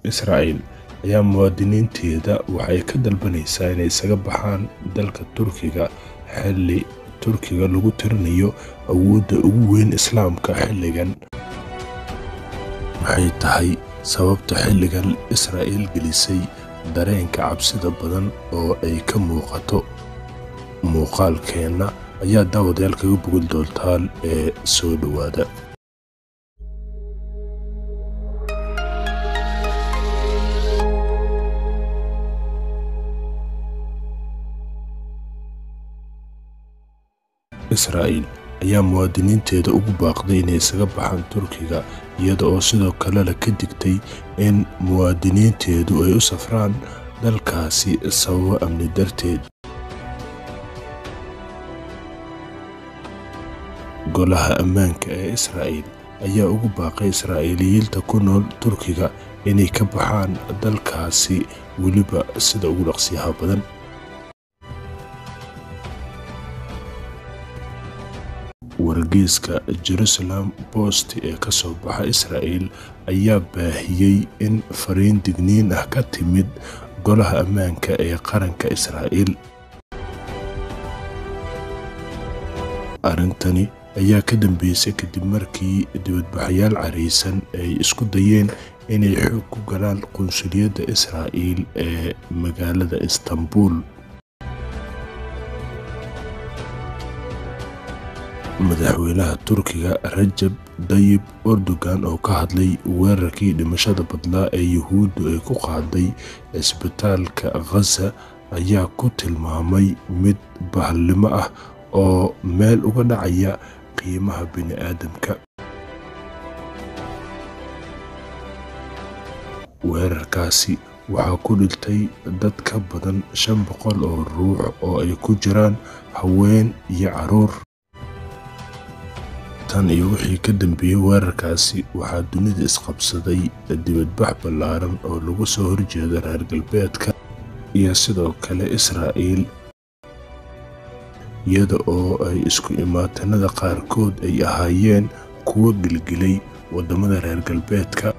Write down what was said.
israa'il ayaa muwaadiniinteeda waxay ka dalbanaysaa inay isaga baxaan dalka turkiga xilli turkiga lagu tirinayo awoodda ugu weyn islaamka xilligan maxay tahay sababta xilligan israa'iil gelisay dareenka cabsida badan oo ay ka muuqato muuqaalkeenna ayaa daawadayaal kaga bogin doontaan ee soo dhowaada israa'iil ayaa muwaadiniinteeda ugu baaqday inay isaga baxaan turkiga iyada oo sidoo kalena ka digtay in muwaadiniinteedu ay u safraan dalkaasi sababo amni darteed golaha ammaanka ee israa'iil ayaa ugu baaqay israa'iiliyiinta ku nool turkiga inay ka baxaan dalkaasi weliba sida ugu dhaqsiyaha badan wargeyska jerusalem bost ee ka soo baxa israa'iil ayaa baahiyey in fariin digniin ah ka timid golaha ammaanka ee qaranka israa'iil arrintani ayaa ka dambeysay kadib markii dibadbaxayaal caraysan ay isku dayeen inay xoog ku galaan qunsuliyadda israa'iil ee magaalada istanbul madaxweynaha turkiga rajab dayib erdogan oo ka hadlay weerarkii dhimashada badlaa ee yuhuuddu ay ku qaaday cisbitaalka khaza ayaa ku tilmaamay mid bahalnimo ah oo meel uga dhacaya qiimaha bini'aadamka weerarkaasi waxaa ku dhintay dad ka badan shan boqol oo ruux oo ay ku jiraan haween iyo carruur tan iyo wixii ka dambeeyey weerarkaasi waxaa dunida isqabsaday dibadbax ballaaran oo lagu soo horjeeda reer galbeedka iyo sidoo kale israa'iil iyada oo ay isku imaatanada qaarkood ay ahaayeen kuwo gelgelay waddamada reer galbeedka